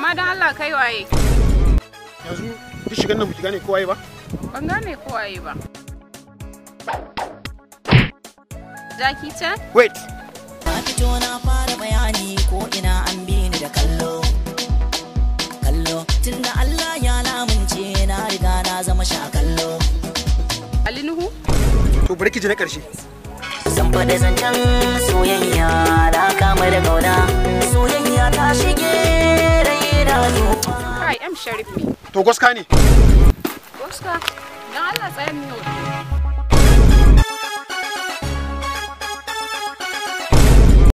amma don Allah kai waye yanzu duk shigan nan baki gane kowa ba ban gane ko waye ba Jackie Chan wait Na fito na fara bayani ko ina an bi ni da kallo. Kallo tunda Allah ya lamunce na riga na zama sha kallo. Ali Nuhu to bari ki ji na karshe Zan faɗi zancen soyayya na kama da gauna. Soyayya ta shige rai na zuwa. kai M Sharif ne to gaska ne Oscar don Allah tsayan ne